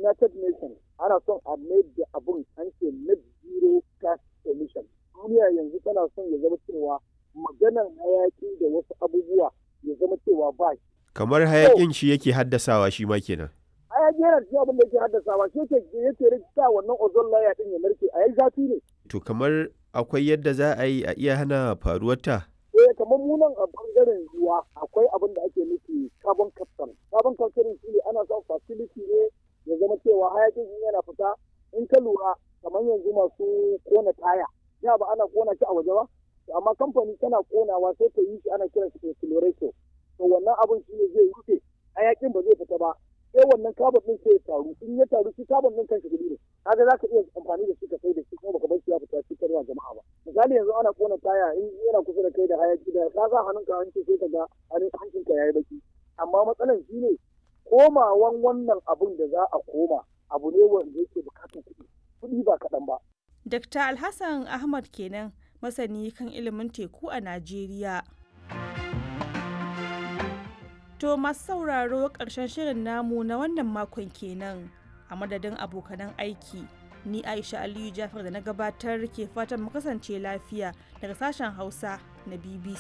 United Nations ana son a mai da abun an ce net zero gas emission. Duniya yanzu tana son ya zama cewa maganar hayaki da wasu abubuwa ya zama cewa ba shi. Kamar hayakin shi yake haddasawa shi ma kenan. Hayaki yana cikin abin da yake haddasawa shi yake yake rikita wannan ozone layer din ya narke a yi zafi ne. To kamar akwai yadda za a yi a iya hana faruwarta? Eh kamar mu nan a bangaren ruwa akwai abin da ake nufi carbon capture. Carbon capture shi ne ana son facility ne ya zama cewa hayakin in yana fita in ka lura kamar yanzu masu kona taya. Ya ba ana kona shi a waje ba? Amma kamfani tana konawa sai ta yi shi ana kiran shi accelerator. To wannan abin shi ne zai rufe hayakin ba zai fita ba. Sai wannan carbon din sai ya taru. In ya taru shi carbon din kanshi gudu ne. Kaga za ka iya amfani da shi ka sai da shi kuma baka bar shi ya fita cikin ruwa jama'a ba. misali yanzu ana kona taya in yana kusa da kai da hayaki da ka sa hannunka hanci sai ka ga hancinka yayi baki amma matsalan shi ne komawan wannan abun da za a koma abu ne wanda yake bukatar kuɗi kuɗi ba kaɗan ba Dr. Alhassan Ahmad kenan masani kan ilimin teku a Najeriya. To masu sauraro ƙarshen shirin namu na wannan makon kenan a madadin abokanan aiki. ni aisha aliyu jafar da na gabatar ke fatan mu kasance lafiya daga sashen hausa na bbc